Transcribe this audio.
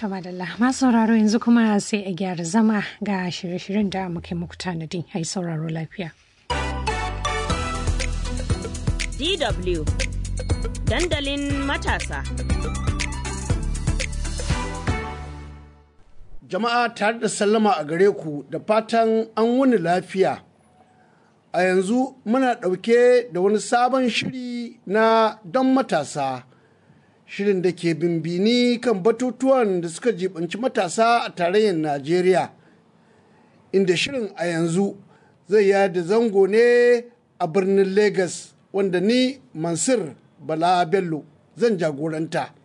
To madalla masu sauraro yanzu kuma sai a gyara zama ga shirye-shiryen da muke muku tanadi ai sauraro lafiya. DW dandalin matasa. Jama'a tare da sallama a gare ku da fatan an wuni lafiya. A yanzu muna ɗauke da wani sabon shiri na don matasa. Shirin da ke bimbini kan batutuwan da suka jibanci matasa a tarayyar Najeriya. Inda shirin a yanzu zai yada zango ne a birnin Legas wanda ni Mansur Bala Bello zan jagoranta.